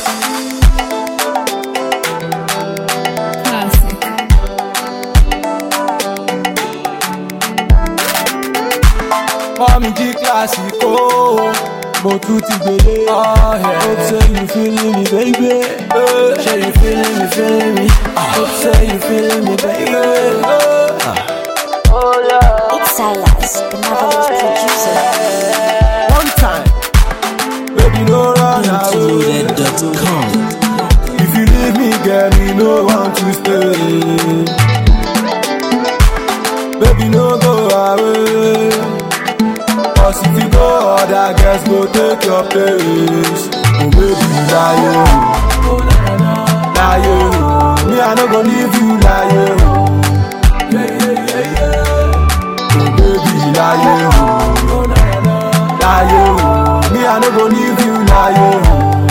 Classic. Mami jí kílásìkò, mo tún ti gbélé. Hope say you feeling me baby. Say you feeling me, feeling me. Hope say you feeling me baby. It's Silas, the marvelous producer. One time, baby no run away. Loaded.com. If you leave me, girl, me no want to stay. Baby, no go away. Cause if you go, other girls go take your place. Oh, baby, lie, oh. lie, oh. Me, I no go leave you, lie, oh. Oh, baby, lie, oh. lie, oh. Me, I no go leave you, lie, oh.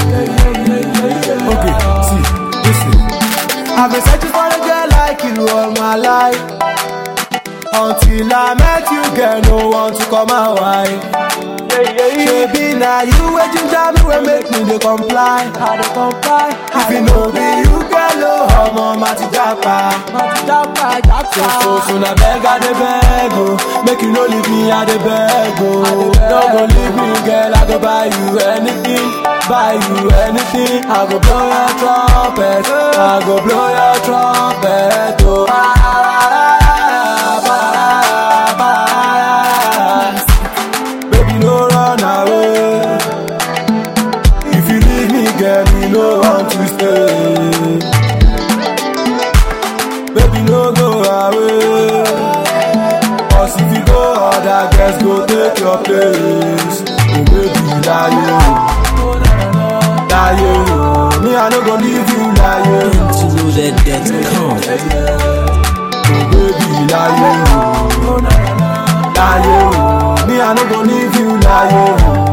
Okay, see, listen. I've been searching for a girl like you all my life. Until I met you, girl, no one to come my way. Baby, now you waiting down me will make me they comply. I dey comply. If you know be you, girl, oh, I'm on my japa. So, so, so, now beg, I dey beg, oh. Make you no leave me, I dey beg, oh. Don't go leave me, girl, I go buy you anything. Buy you anything. I go blow your trumpet. I go blow your trumpet, oh. Baby, no run away. If you leave me, girl, me no want to stay. Baby, no go away. Cause if you go, other girls go take your place. Oh, baby, lie, oh. lie, oh. Me, I no go leave you, lie, oh. Loaded.com. Oh, baby, lie, oh. lie, oh. Me, I no go leave you, lie, oh.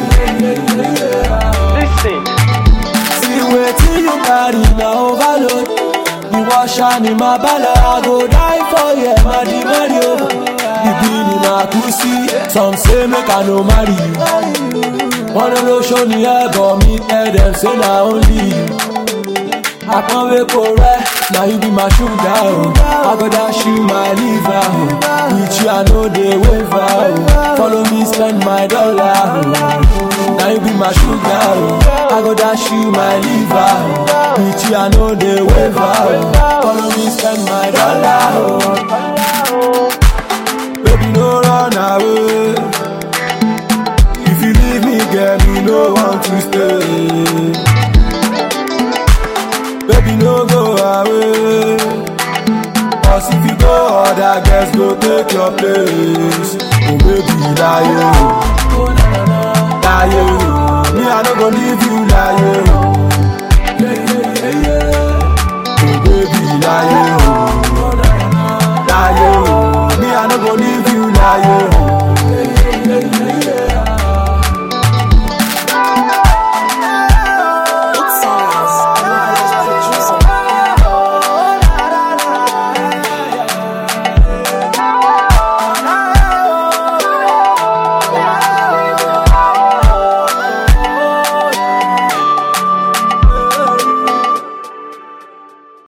See wetin you carry na overload. The washer ni my bala, I go die for you, madi madi o. The bini na pussy, some say make I no marry you. One no show ni ego me tell them say na only you. Àpọ́nwé kò rẹ́, na you be my sugar o. I go dash you my liver o. With you I no dey waver o. Follow me spend my dollar o. Na you be my sugar o. I go dash you my liver o. With you I no dey waver o. Follow me spend my dollar o. Baby no run away. If you leave me, girl, me no want to stay.